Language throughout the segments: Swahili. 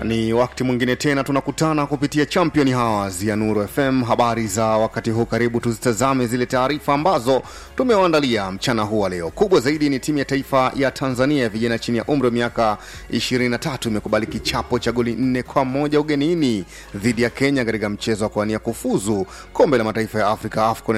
Ni wakati mwingine tena tunakutana kupitia Champion Hours ya Nuru FM. Habari za wakati huu, karibu tuzitazame zile taarifa ambazo tumewaandalia mchana huu wa leo. Kubwa zaidi ni timu ya taifa ya Tanzania ya vijana chini ya umri wa miaka 23 imekubali kichapo cha goli nne kwa moja ugenini dhidi ya Kenya katika mchezo wa kuania kufuzu kombe la mataifa ya Afrika AFCON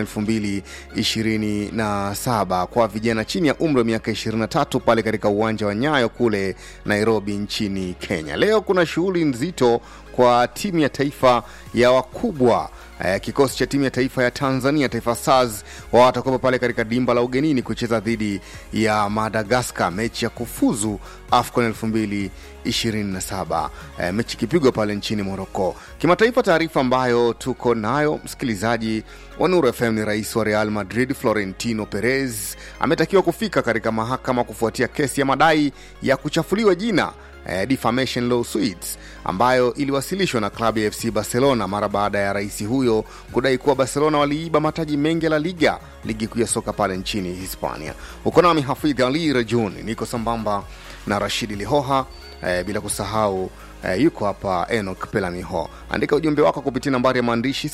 2027 kwa vijana chini ya umri wa miaka 23 pale katika uwanja wa Nyayo kule Nairobi nchini Kenya. Leo kuna shughuli nzito kwa timu ya taifa ya wakubwa eh, kikosi cha timu ya taifa ya Tanzania Taifa Stars wao watakuwepo pale katika dimba la ugenini kucheza dhidi ya Madagascar, mechi ya kufuzu AFCON 2027 eh, mechi ikipigwa pale nchini Morocco. Kimataifa, taarifa ambayo tuko nayo msikilizaji wa Nuru FM ni rais wa Real Madrid Florentino Perez ametakiwa kufika katika mahakama kufuatia kesi ya madai ya kuchafuliwa jina eh, defamation lawsuits ambayo iliwasilishwa na klabu ya FC Barcelona mara baada ya rais huyo kudai kuwa Barcelona waliiba mataji mengi ya La Liga, ligi kuu ya soka pale nchini Hispania. Uko nami Hafidh Ali Rajun, niko sambamba na Rashidi Lihoha eh, bila kusahau Eh, yuko hapa Enoch Pelamiho. Andika ujumbe wako kupitia nambari ya maandishi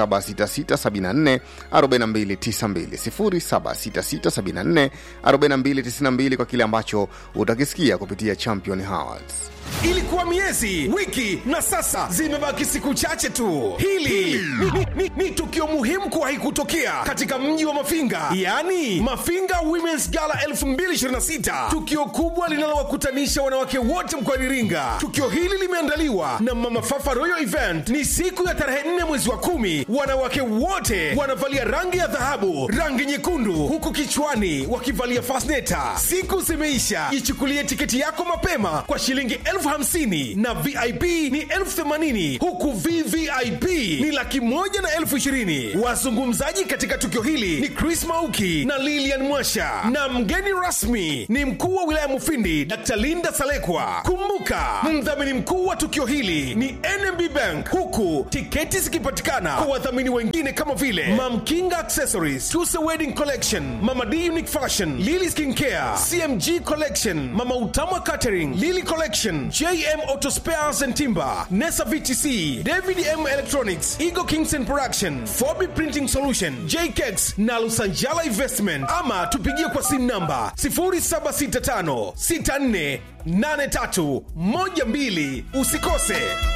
0766744292 0766744292 kwa kile ambacho utakisikia kupitia Champion Hours. Ilikuwa miezi, wiki na sasa zimebaki siku chache tu. Hili ni, ni, ni, ni tukio muhimu kuwahi kutokea katika mji wa Mafinga, yaani Mafinga Women's Gala 2026, tukio kubwa linalowakutanisha wanawake wote mkoani Iringa. Tukio hili limeandaliwa na Mama Fafa Royal Event. Ni siku ya tarehe 4 mwezi wa kumi. Wanawake wote wanavalia rangi ya dhahabu, rangi nyekundu, huku kichwani wakivalia fasneta. Siku zimeisha, ichukulie tiketi yako mapema kwa shilingi elfu hamsini na vip ni elfu themanini huku vvip ni laki moja na elfu ishirini wazungumzaji katika tukio hili ni chris mauki na lilian mwasha na mgeni rasmi ni mkuu wa wilaya mufindi dr linda salekwa kumbuka mdhamini mkuu wa tukio hili ni nmb bank huku tiketi zikipatikana kwa wadhamini wengine kama vile mamkinga accessories tuse wedding collection mama d unique fashion lily skin care cmg collection mama utama catering lily collection JM Auto Spares and Timber, Nesa VTC, David M Electronics, Eagle Kingston Production, Fobi Printing Solution, JKEX na Lusanjala Investment. Ama tupigie kwa simu namba 0765 64 83 12. Usikose.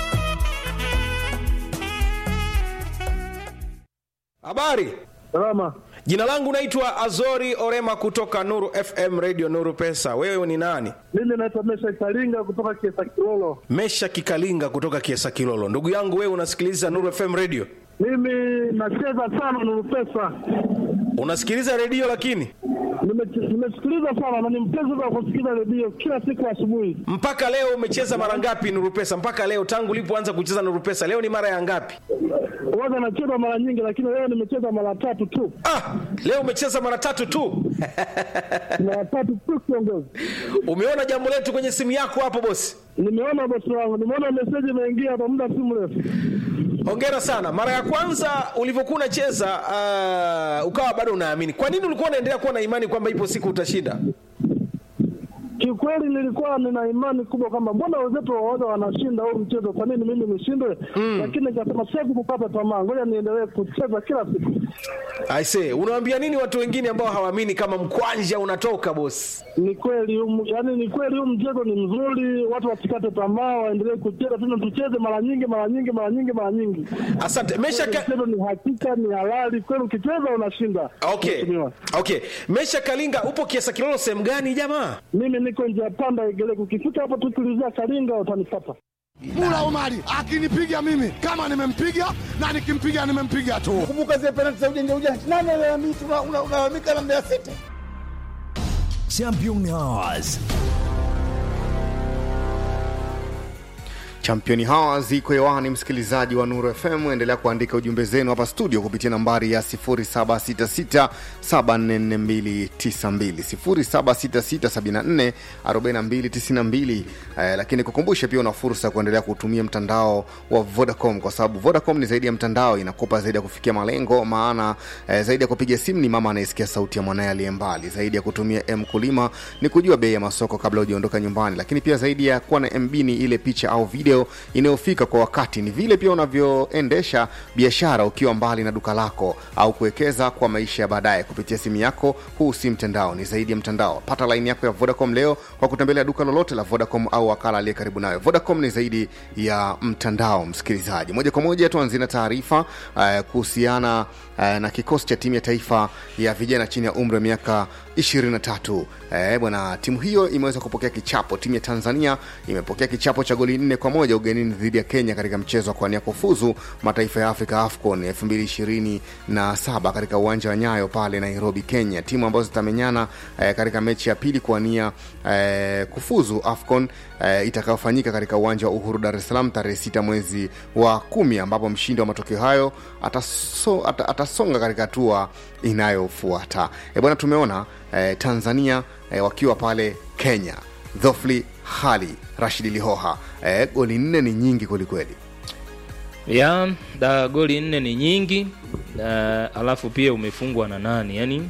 Habari. Salama. Jina langu naitwa Azori Orema kutoka Nuru FM Radio Nuru Pesa. Wewe ni nani? Mimi naitwa Mesha Kalinga kutoka Kiesa Kilolo. Mesha Kikalinga kutoka Kiesa Kilolo. Ndugu yangu, wewe unasikiliza Nuru FM Radio? Mimi nacheza sana Nuru Pesa. Unasikiliza redio lakini Nime- Nimesikiliza sana na ni mpenzi wa kusikiliza redio kila siku asubuhi. mpaka leo umecheza mara ngapi Nuru Pesa? Mpaka leo tangu ulipoanza kucheza Nuru Pesa, leo ni mara ya ngapi? Huwaga nacheza mara nyingi, lakini leo nimecheza mara tatu tu, Ah, leo umecheza mara tatu tu. mara tatu tu kiongozi. Umeona jambo letu kwenye simu yako hapo bosi? Nimeona bosi wangu, nimeona meseji imeingia hapa muda si mrefu. Hongera sana. Mara ya kwanza ulivyokuwa unacheza uh, ukawa bado unaamini. Kwa nini ulikuwa unaendelea kuwa na imani kwamba ipo siku utashinda? Kiukweli nilikuwa nina imani kubwa kwamba mbona wenzetu waoga wanashinda huu mchezo, kwa nini mimi nishindwe? Lakini nikasema siwezi kukata tamaa, ngoja niendelee kucheza kila siku. Aise, unawaambia nini watu wengine ambao hawaamini kama mkwanja unatoka bosi? Ni kweli um, yani ni kweli huu mchezo ni mzuri, watu wasikate tamaa, waendelee kucheza tena, tucheze mara nyingi mara nyingi mara nyingi mara nyingi. Asante. Mesha ka... Mchezo ni hakika, ni halali kweli, ukicheza unashinda. Okay. Mheshimiwa. Okay. Mesha Kalinga upo Kiesa Kilolo sehemu gani jamaa? Mimi niko njia panda Igeleko, ukifika hapo tu tulizia Kalinga utanipata. Mula Omari akinipiga mimi kama nimempiga na nikimpiga nimempiga tu. kumbuka zile penalti za ujanja ujanja. Nani alalamika? Una- una- Unalalamika na Mbeya City. Champion Hours. Champion Hours iko hewani, msikilizaji wa Nuru FM, endelea kuandika ujumbe zenu hapa studio kupitia nambari ya 0766744292 0766744292. Eh, lakini kukumbusha pia una fursa ya kuendelea kutumia mtandao wa Vodacom kwa sababu Vodacom ni zaidi ya mtandao, inakupa zaidi ya kufikia malengo. Maana eh, zaidi ya kupiga simu ni mama anayesikia sauti ya mwanaye aliye mbali, zaidi ya kutumia M kulima ni kujua bei ya masoko kabla hujaondoka nyumbani, lakini pia zaidi ya kuwa na MB ni ile picha au video hiyo inayofika kwa wakati. Ni vile pia unavyoendesha biashara ukiwa mbali na duka lako au kuwekeza kwa maisha ya baadaye kupitia simu yako. Huu si mtandao, ni zaidi ya mtandao. Pata laini yako ya Vodacom leo kwa kutembelea duka lolote la Vodacom au wakala aliye karibu nayo. Vodacom ni zaidi ya mtandao. Msikilizaji, moja kwa moja tuanzie na taarifa uh, kuhusiana uh, na kikosi cha timu ya taifa ya vijana chini ya umri wa miaka 23. Eh, bwana, timu hiyo imeweza kupokea kichapo. Timu ya Tanzania imepokea kichapo cha goli nne kwa moja ugenini dhidi ya Kenya katika mchezo wa kuania kufuzu mataifa ya Afrika AFCON 2027 katika uwanja wa Nyayo pale Nairobi, Kenya. Timu ambazo zitamenyana eh, katika mechi ya pili kuania eh, kufuzu AFCON eh, itakayofanyika katika uwanja wa Uhuru Dar es Salaam tarehe 6 mwezi wa kumi, ambapo mshindi wa matokeo hayo ataso, at, atasonga katika hatua inayofuata. E bwana, tumeona eh, Tanzania eh, wakiwa pale Kenya, Dhofli Hali Rashidi Lihoha eh, goli nne ni nyingi kwelikweli. ya da goli nne ni nyingi uh, alafu pia umefungwa na nani yani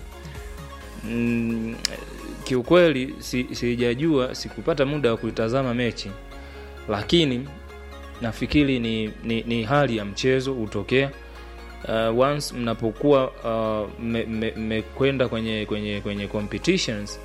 mm, kiukweli si- sijajua sikupata muda wa kuitazama mechi lakini nafikiri ni, ni, ni hali ya mchezo hutokea uh, once mnapokuwa uh, mmekwenda me, mmekwenda kwenye kwenye kwenye competitions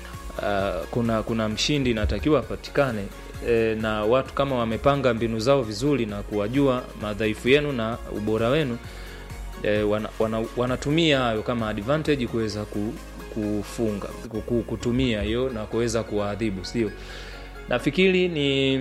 uh, kuna kuna mshindi inatakiwa apatikane e, na watu kama wamepanga mbinu zao vizuri na kuwajua madhaifu yenu na ubora wenu e, wana, wana, wanatumia hayo kama advantage kuweza ku, kufunga ku- ku- kutumia hiyo na kuweza kuwaadhibu sio nafikiri ni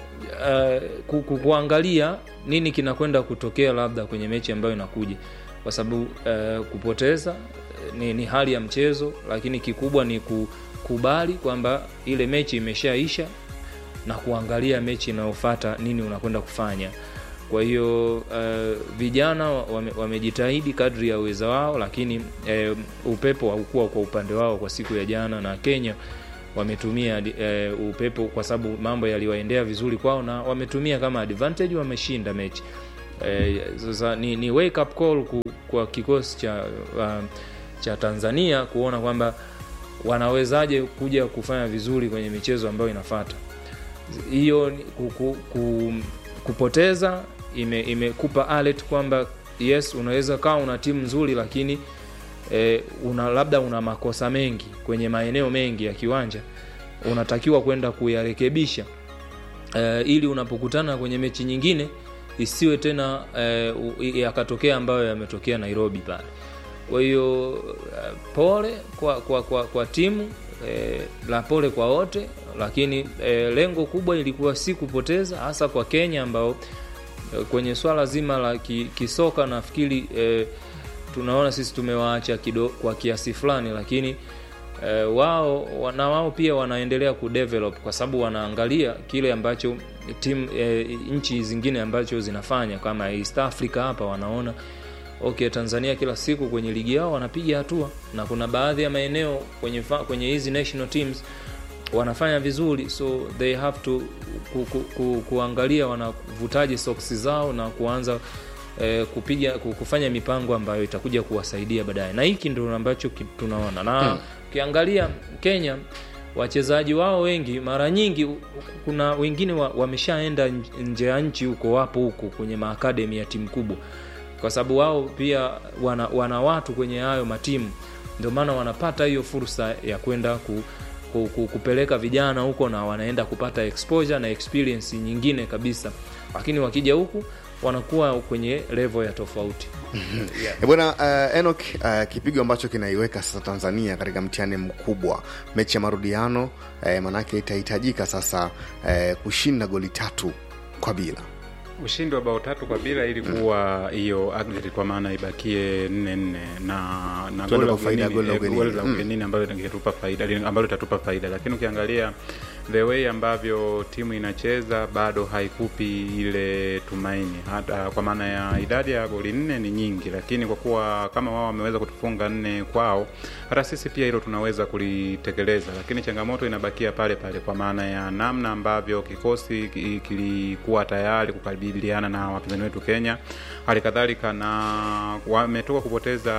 uh, ku, ku, kuangalia nini kinakwenda kutokea labda kwenye mechi ambayo inakuja kwa sababu uh, kupoteza eh, ni, ni hali ya mchezo lakini kikubwa ni kukubali kwamba ile mechi imeshaisha na kuangalia mechi inayofata nini unakwenda kufanya kwa hiyo uh, vijana wame- wamejitahidi kadri ya uweza wao lakini uh, upepo haukuwa kwa upande wao kwa siku ya jana na kenya wametumia uh, upepo kwa sababu mambo yaliwaendea vizuri kwao na wametumia kama advantage wameshinda mechi Eh, sasa ni, ni wake up call ku, kwa kikosi cha uh, cha tanzania kuona kwamba wanawezaje kuja kufanya vizuri kwenye michezo ambayo inafata hiyo ni ku, ku, ku, kupoteza ime- imekupa alert kwamba yes unaweza kawa una timu nzuri lakini e, una labda una makosa mengi kwenye maeneo mengi ya kiwanja unatakiwa kwenda kuyarekebisha e, ili unapokutana kwenye mechi nyingine isiwe tena e, u- yakatokea ambayo yametokea nairobi pale kwa hiyo uh, pole kwa, kwa, kwa, kwa timu eh, la pole kwa wote lakini eh, lengo kubwa ilikuwa si kupoteza hasa kwa kenya ambao eh, kwenye swala zima la ki, kisoka nafikiri eh, tunaona sisi tumewaacha kido, kwa kiasi fulani lakini eh, wao wa- na wao pia wanaendelea kudevelop kwa sababu wanaangalia kile ambacho timu eh, nchi zingine ambacho zinafanya kama east africa hapa wanaona okay tanzania kila siku kwenye ligi yao wanapiga hatua na kuna baadhi ya maeneo kwenye fa, kwenye hizi national teams wanafanya vizuri so they have to ku, ku, ku, kuangalia wanavutaje soksi zao na kuanza eh, kupiga ku- kufanya mipango ambayo itakuja kuwasaidia baadaye na hiki ndio ambacho ki- tunaona na ukiangalia kenya wachezaji wao wengi mara nyingi u- kuna wengine wa- wameshaenda nj- nje ya nchi huko wapo huko kwenye maakademi ya timu kubwa kwa sababu wao pia wana, wana watu kwenye hayo matimu ndio maana wanapata hiyo fursa ya kwenda ku, ku, ku, kupeleka vijana huko na wanaenda kupata exposure na experience nyingine kabisa lakini wakija huku wanakuwa kwenye level ya tofauti E bwana uh, Enoch uh, kipigo ambacho kinaiweka sasa Tanzania katika mtihani mkubwa, mechi ya marudiano uh, manake itahitajika sasa uh, kushinda goli tatu kwa bila. ushindi wa bao tatu kwa bila ili kuwa hiyo aggregate kwa maana ibakie nne nne na na Tuende goli la kwa faida ya ugenini- goli la eh, ugenini. goli la Mm. ugenini ambalo lingetupa faida li- ambalo litatupa faida lakini ukiangalia the way ambavyo timu inacheza bado haikupi ile tumaini hata kwa maana ya idadi ya goli nne ni nyingi lakini kwa kuwa kama wao wameweza kutufunga nne kwao hata sisi pia hilo tunaweza kulitekeleza lakini changamoto inabakia pale pale kwa maana ya namna ambavyo kikosi ki- kilikuwa tayari kukabiliana na wapinzani wetu kenya hali kadhalika na wametoka kupoteza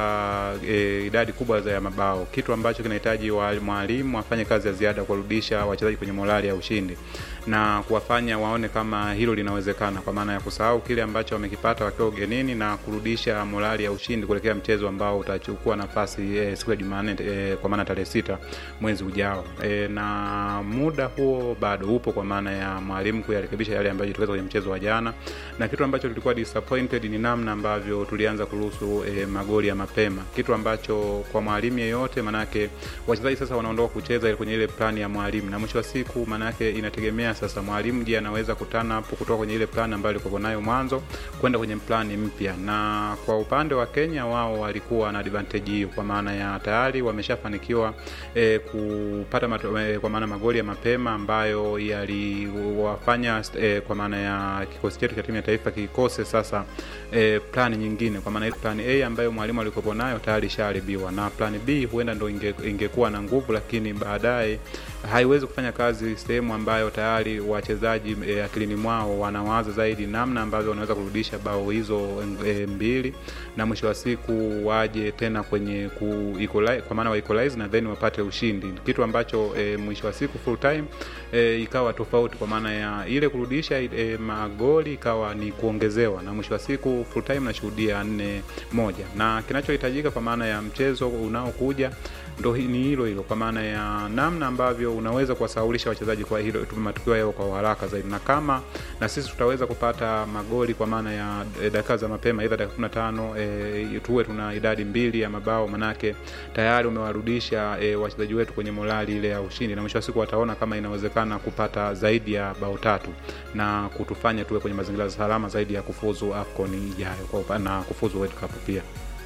e, idadi kubwa za ya mabao kitu ambacho kinahitaji wa- mwalimu afanye kazi ya ziada kuwarudisha wachezaji kwenye morali ya ushindi na kuwafanya waone kama hilo linawezekana, kwa maana ya kusahau kile ambacho wamekipata wakiwa ugenini na kurudisha morali ya ushindi kuelekea mchezo ambao utachukua nafasi e, siku ya Jumanne e, kwa maana tarehe sita mwezi ujao e, na muda huo bado upo, kwa maana ya mwalimu kuyarekebisha yale ambayo jitokeza kwenye mchezo wa jana, na kitu ambacho tulikuwa disappointed ni namna ambavyo tulianza kuruhusu e, magoli ya mapema, kitu ambacho kwa mwalimu yeyote, manake wachezaji sasa wanaondoka kucheza kwenye ile plani ya mwalimu, na mwisho wa siku manake inategemea sasa mwalimu je, anaweza kutana hapo kutoka kwenye ile plani ambayo alikuwa nayo mwanzo kwenda kwenye plani mpya. Na kwa upande wa Kenya, wao walikuwa na advantage hiyo, kwa maana ya tayari wameshafanikiwa e, kupata mato, e, kwa maana magoli ya mapema ambayo yaliwafanya e, kwa maana ya kikosi chetu cha timu ya taifa kikose sasa e, plani nyingine, kwa maana plani A ambayo mwalimu alikuwa nayo tayari ishaharibiwa, na plani B huenda ndo inge, ingekuwa na nguvu, lakini baadaye haiwezi kufanya kazi sehemu ambayo tayari wachezaji e, akilini mwao wanawaza zaidi namna ambavyo wanaweza kurudisha bao hizo e, mbili na mwisho wa siku waje tena kwenye ku equalize, kwa maana wa equalize na then wapate ushindi, kitu ambacho e, mwisho wa siku full time e, ikawa tofauti, kwa maana ya ile kurudisha e, magoli ikawa ni kuongezewa, na mwisho wa siku full time nashuhudia nne moja, na kinachohitajika kwa maana ya mchezo unaokuja ndo ni hilo hilo, kwa maana ya namna ambavyo unaweza kuwasaulisha wachezaji kwa hilo matukio yao kwa haraka zaidi, na kama na sisi tutaweza kupata magoli kwa maana ya e, dakika za mapema, aidha dakika 15 e, tuwe tuna idadi mbili ya mabao, manake tayari umewarudisha e, wachezaji wetu kwenye morali ile ya ushindi, na mwisho wa siku wataona kama inawezekana kupata zaidi ya bao tatu na kutufanya tuwe kwenye mazingira salama zaidi ya kufuzu AFCON ijayo na kufuzu World Cup pia.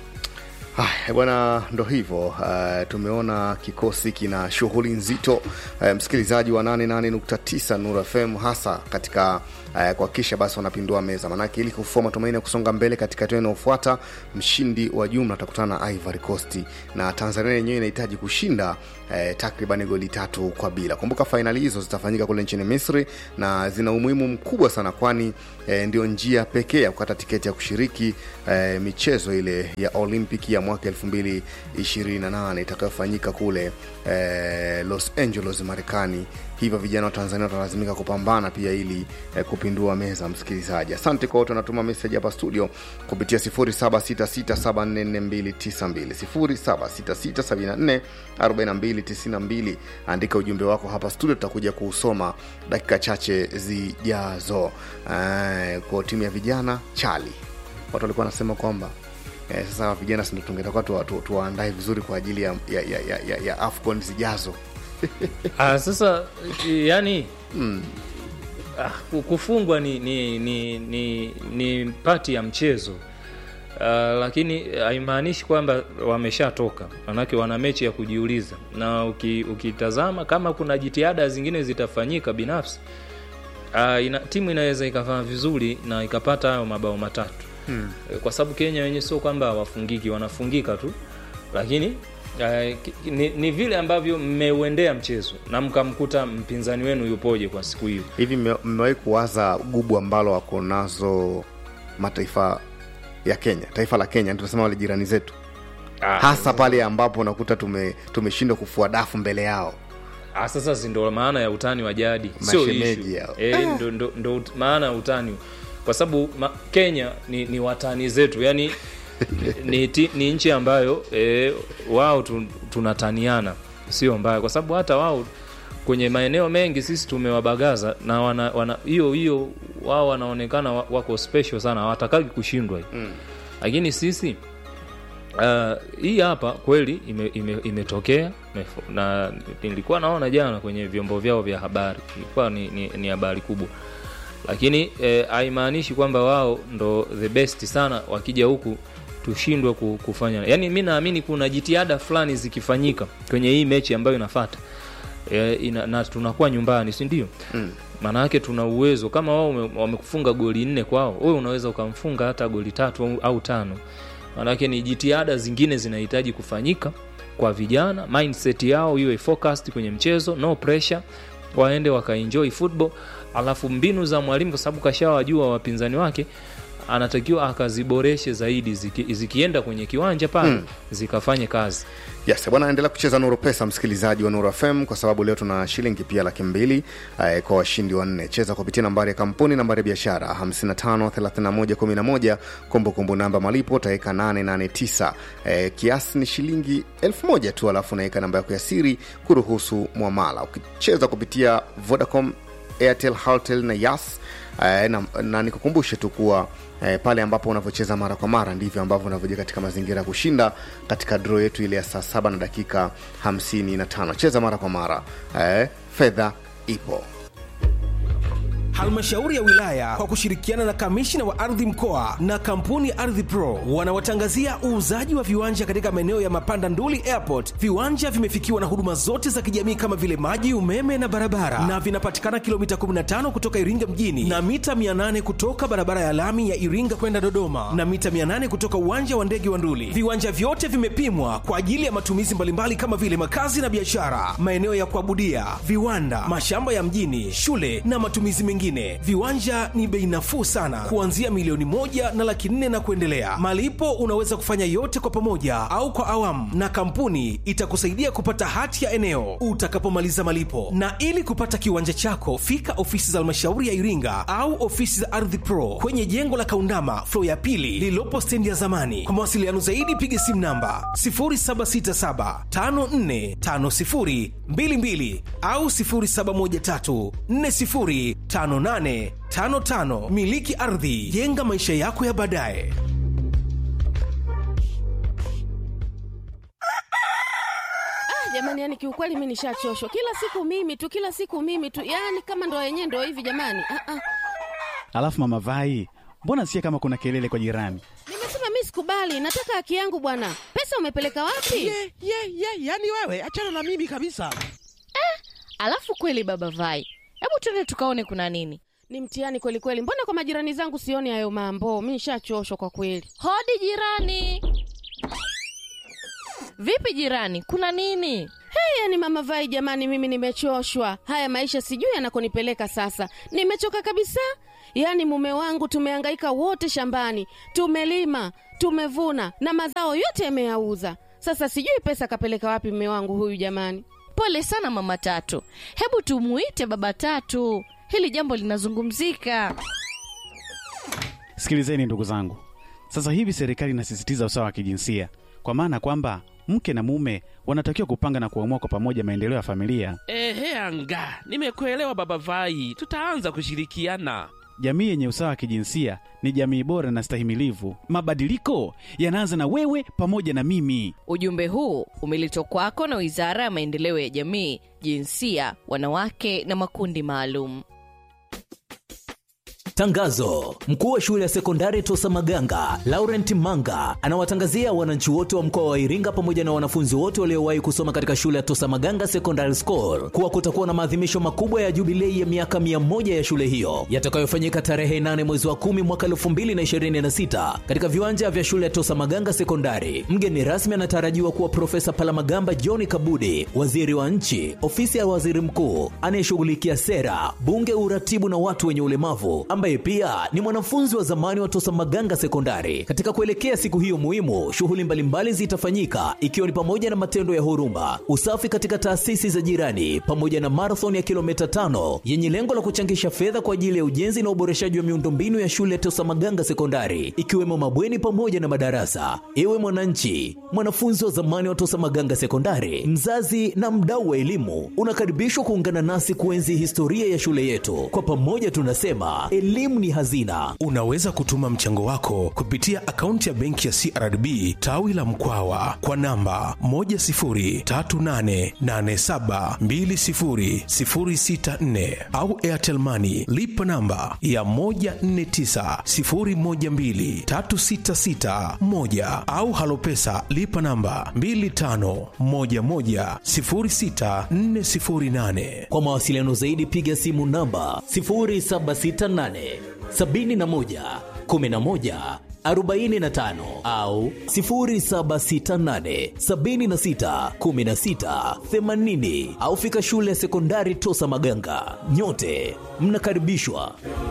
Haya bwana, ndo hivyo. Uh, tumeona kikosi kina shughuli nzito uh, msikilizaji wa 88.9 Nuru FM hasa katika uh, kuhakikisha basi wanapindua meza, manake ili kufua matumaini ya kusonga mbele katika hatua inayofuata. Mshindi wa jumla atakutana na Ivory Coast na Tanzania yenyewe inahitaji kushinda uh, takriban goli tatu kwa bila. Kumbuka fainali hizo zitafanyika kule nchini Misri na zina umuhimu mkubwa sana, kwani uh, ndio njia pekee ya kukata tiketi ya kushiriki uh, michezo ile ya Olympic ya mwaka 2028 itakayofanyika kule eh, Los Angeles Marekani. Hivyo vijana wa Tanzania watalazimika kupambana pia ili eh, kupindua meza. Msikilizaji, asante kwa wote wanatuma meseji hapa studio kupitia 0766744292 0766744292. Andika ujumbe wako hapa studio, tutakuja kuusoma dakika chache zijazo. Eh, kwa timu ya vijana Chali, watu walikuwa wanasema kwamba eh, sasa vijana sindo tungetakuwa tuwaandae tu, tu vizuri kwa ajili ya, ya, ya, ya, ya, ya afcon zijazo ah, sasa yani mm. ah, kufungwa ni ni ni ni, ni pati ya mchezo Uh, lakini haimaanishi kwamba wameshatoka, manake wana mechi ya kujiuliza, na uki, ukitazama kama kuna jitihada zingine zitafanyika binafsi uh, ina, timu inaweza ikafanya vizuri na ikapata hayo mabao matatu hmm. Kwa sababu Kenya wenyewe sio kwamba hawafungiki, wanafungika tu, lakini uh, ni, ni vile ambavyo mmeuendea mchezo na mkamkuta mpinzani wenu yupoje kwa siku hiyo. Hivi mmewahi kuwaza gubu ambalo wako nazo mataifa ya Kenya, taifa la Kenya tunasema wale jirani zetu ah, hasa pale ambapo unakuta tume tumeshindwa kufua dafu mbele yao. Ah, sasa si ndo maana ya utani wa jadi, sio e, ndo, ndo, ndo maana ya utani kwa sababu Kenya ni, ni watani zetu yani ni, ni, ni nchi ambayo e, wao tu, tunataniana sio mbaya, kwa sababu hata wao kwenye maeneo mengi sisi tumewabagaza na wana, wana hiyo hiyo wao wanaonekana wako special sana, hawatakagi kushindwa mm. Lakini sisi uh, hii hapa kweli imetokea ime, ime na nilikuwa naona jana kwenye vyombo vyao vya habari, ilikuwa ni, ni, ni habari kubwa lakini haimaanishi eh, kwamba wao ndo the best sana, wakija huku tushindwe kufanya. Yani mi naamini kuna jitihada fulani zikifanyika kwenye hii mechi ambayo inafata e, ina, na tunakuwa nyumbani, si ndio? mm. Maana yake tuna uwezo kama wao wamekufunga goli nne kwao, wewe unaweza ukamfunga hata goli tatu au, au tano. Maana yake ni jitihada zingine zinahitaji kufanyika kwa vijana, mindset yao iwe focused kwenye mchezo, no pressure, waende wakaenjoy football alafu mbinu za mwalimu kwa sababu kashawajua wapinzani wake anatakiwa akaziboreshe zaidi ziki, zikienda kwenye kiwanja pale mm. zikafanye kazi yes bwana endelea kucheza nuru pesa msikilizaji wa nuru fm kwa sababu leo tuna shilingi pia laki mbili eh, kwa washindi wanne cheza kupitia nambari ya kampuni nambari ya biashara 553111 kumbukumbu namba malipo utaweka 889 eh, kiasi ni shilingi elfu moja tu alafu unaweka namba yako ya siri kuruhusu mwamala ukicheza kupitia vodacom airtel haltel na yas eh, na, na nikukumbushe tu kuwa eh, pale ambapo unavyocheza mara kwa mara ndivyo ambavyo unavyoja katika mazingira ya kushinda katika dro yetu ile ya saa saba na dakika 55 cheza mara kwa mara eh, fedha ipo halmashauri ya wilaya kwa kushirikiana na kamishina wa ardhi mkoa na kampuni ya ardhi pro wanawatangazia uuzaji wa viwanja katika maeneo ya mapanda nduli airport viwanja vimefikiwa na huduma zote za kijamii kama vile maji umeme na barabara na vinapatikana kilomita 15 kutoka iringa mjini na mita 800 kutoka barabara ya lami ya iringa kwenda dodoma na mita 800 kutoka uwanja wa ndege wa nduli viwanja vyote vimepimwa kwa ajili ya matumizi mbalimbali kama vile makazi na biashara maeneo ya kuabudia viwanda mashamba ya mjini shule na matumizi mengine viwanja ni bei nafuu sana kuanzia milioni moja na laki nne na kuendelea malipo unaweza kufanya yote kwa pamoja au kwa awamu na kampuni itakusaidia kupata hati ya eneo utakapomaliza malipo na ili kupata kiwanja chako fika ofisi za halmashauri ya iringa au ofisi za ardhi pro kwenye jengo la kaundama flo ya pili lililopo stendi ya zamani kwa mawasiliano zaidi piga simu namba 0767545022 au 0713405855 miliki ardhi jenga maisha yako ya baadaye Ah, jamani, yani kiukweli mi nishachoshwa. Kila siku mimi tu, kila siku mimi tu, yani kama ndo yenyewe ndo hivi jamani. Ah, ah. Alafu mama Vai, mbona sikia kama kuna kelele kwa jirani? Nimesema mi sikubali, nataka haki yangu bwana. Pesa umepeleka wapi? ye ye ye yani wewe achana na mimi kabisa Alafu kweli baba Vai, hebu tuende tukaone kuna nini. Ni mtihani kweli kweli. Mbona kwa majirani zangu sioni hayo mambo? Mi nishachoshwa kwa kweli. Hodi jirani. Vipi jirani, kuna nini? Hey, yani mama Vai, jamani, mimi nimechoshwa. Haya maisha sijui yanakonipeleka sasa. Nimechoka kabisa. Yaani mume wangu tumehangaika wote shambani, tumelima, tumevuna na mazao yote yameyauza. Sasa sijui pesa kapeleka wapi mume wangu huyu jamani. Pole sana mama Tatu, hebu tumuite baba Tatu, hili jambo linazungumzika. Sikilizeni ndugu zangu, sasa hivi serikali inasisitiza usawa wa kijinsia, kwa maana kwamba mke na mume wanatakiwa kupanga na kuamua kwa pamoja maendeleo ya familia. ehe anga nimekuelewa baba vai tutaanza kushirikiana Jamii yenye usawa wa kijinsia ni jamii bora na stahimilivu. Mabadiliko yanaanza na wewe pamoja na mimi. Ujumbe huu umeletwa kwako na Wizara ya Maendeleo ya Jamii, Jinsia, Wanawake na Makundi Maalum. Tangazo: mkuu wa shule ya sekondari Tosa Maganga Laurent Manga anawatangazia wananchi wote wa mkoa wa Iringa pamoja na wanafunzi wote waliowahi kusoma katika shule ya Tosa Maganga Secondary School kuwa kutakuwa na maadhimisho makubwa ya jubilei ya miaka 100 ya shule hiyo yatakayofanyika tarehe 8 mwezi wa 10 mwaka 2026 katika viwanja vya shule ya Tosa Maganga Sekondari. Mgeni rasmi anatarajiwa kuwa Profesa Palamagamba John Kabudi, waziri wa nchi, ofisi ya waziri mkuu anayeshughulikia sera, bunge, uratibu na watu wenye ulemavu ambaye pia ni mwanafunzi wa zamani wa Tosa Maganga Sekondari. Katika kuelekea siku hiyo muhimu, shughuli mbalimbali zitafanyika ikiwa ni pamoja na matendo ya huruma, usafi katika taasisi za jirani, pamoja na marathon ya kilomita tano yenye lengo la kuchangisha fedha kwa ajili ya ujenzi na uboreshaji wa miundombinu ya shule ya Tosa Maganga Sekondari, ikiwemo mabweni pamoja na madarasa. Ewe mwananchi, mwanafunzi wa zamani wa Tosa Maganga Sekondari, mzazi na mdau wa elimu, unakaribishwa kuungana nasi kuenzi historia ya shule yetu. Kwa pamoja tunasema elimu ni hazina. unaweza kutuma mchango wako kupitia akaunti ya benki ya crdb tawi la mkwawa kwa namba 10388720064 au airtelmani lipa namba ya 1490123661 au halopesa lipa namba 25110648 Kwa mawasiliano zaidi piga simu namba 0768 71 11 45 au 0768 76 16 80 au fika shule ya sekondari Tosa Maganga. Nyote mnakaribishwa.